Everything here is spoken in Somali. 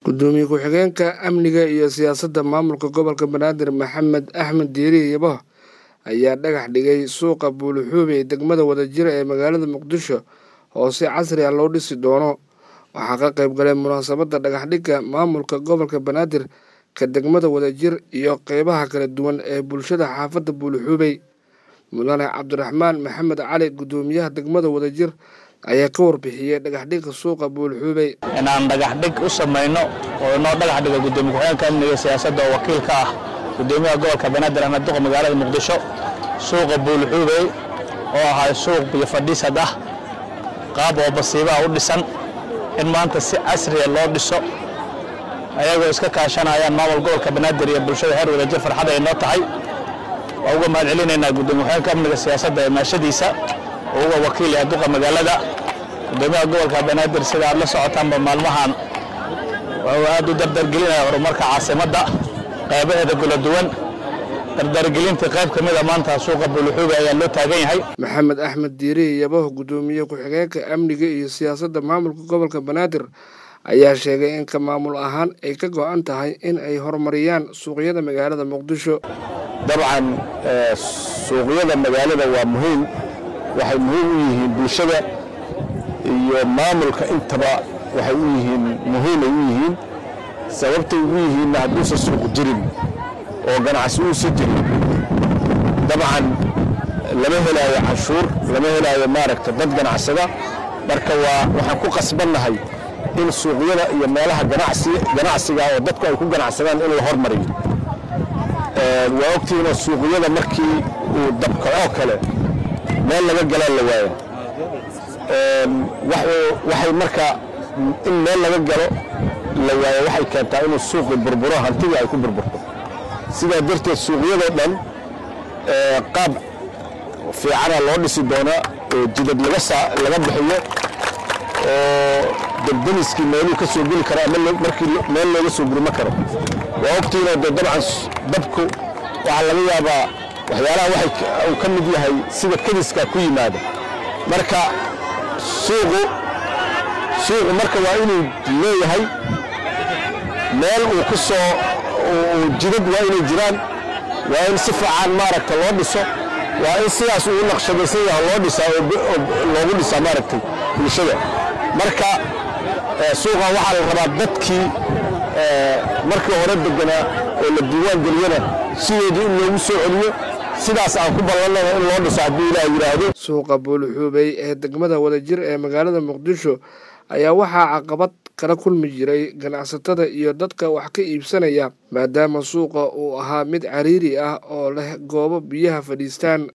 gudoomiye ku-xigeenka amniga iyo siyaasadda maamulka gobolka banaadir maxamed axmed diiri yabo ayaa dhagax dhigay suuqa buulixuube ee degmada wadajira ee magaalada muqdisho oo si casri ah loo dhisi doono waxaa ka qayb galay munaasabadda dhagaxdhigga maamulka gobolka banaadir ka degmada wadajir iyo qeybaha kala duwan ee bulshada xaafadda buulixuubey mudane cabdiraxmaan maxamed cali gudoomiyaha degmada wadajir ayaa ka warbixiyey dhagaxdhigga suuqa buulixuubey inaan dhagaxdhig u samayno oo inoo dhagax dhiga gudoomiye ku-xigeenka amniga siyaasadda oo wakiil ka ah gudoomiyaha gobolka banaadir ahmed duqa magaalada muqdisho suuqa buulixuubey oo ahay suuq biyo fadhiisad ah qaab oo basiibaha u dhisan in maanta si casriya loo dhiso ayagoo iska kaashanayaan maamul gobolka banaadir iyo bulshada heer wadajir farxad ay noo tahay waa uga mahad celinaynaa gudoomiye ku-xigeenka amniga siyaasadda ee maashadiisa oo uga wakiil yahay duqa magaalada gudoomiyaha gobolka banaadir sida aad la socotaanba maalmahan wuxuu aad u dardargelinaya horumarka caasimadda qaybaheeda kala duwan dardargelintii qayb ka mida maanta suuqa buulixuube ayaa loo taagan yahay maxamed axmed diiri yaboh gudoomiye ku-xigeenka amniga iyo siyaasadda maamulka gobolka banaadir ayaa sheegay in ka maamul ahaan ay ka go-an tahay in ay horumariyaan suuqyada magaalada muqdisho dabcan suuqyada magaalada waa muhiim waxay muhiim u yihiin bulshada iyo maamulka intaba waxay u yihiin muhiimay u yihiin sababtay ugu yihiinna hadduusan suuq jirin oo ganacsi uusa jirin dabcan lama helaayo canshuur lama helaayo maaragta dad ganacsada marka waa waxaan ku qasbannahay in suuqyada iyo meelaha ganacsiga oo dadku ay ku ganacsadaan in la hormariyo waa ogtihiinoo suuqyada markii uu dabkacoo kale meel laga galaan la waaya waxay marka in meel laga galo la waayo waxay keentaa inuu suuqi burburo hantidii ay ku burburto sidaa darteed suuqyadoo dhan qaab fiicana loo dhisi doonaa oo jidad laga bixiyo oo debdemiskii meeluu ka soo geli karo ama markii meel looga soo gurma karo waa ogtiinoo dee dabcan dabku waxaa laga yaabaa waxyaalaha uu ka mid yahay sida kadiska ku yimaada marka suuqu suuqu marka waa inuu leeyahay meel uu ku soo jidad waa inay jiraan waa in si fiican maaragta loo dhiso waa in sidaas uu naqshadaysan yaha loo dhisaa oo loogu dhisaa maaragtay bulshada marka suuqan waxaa la rabaa dadkii markii hore deganaa oo la diiwaan geliyana sideedii in loogu soo celiyo sidaas aan ku ballanana in loo dhiso hadduu ilaah yidhaahdo suuqa buulixuubey ee degmada wadajir ee magaalada muqdisho ayaa waxaa caqabad kala kulmi jiray ganacsatada iyo dadka wax ka iibsanaya maadaama suuqa uu ahaa mid cariiri ah oo leh goobo biyaha fadhiistaan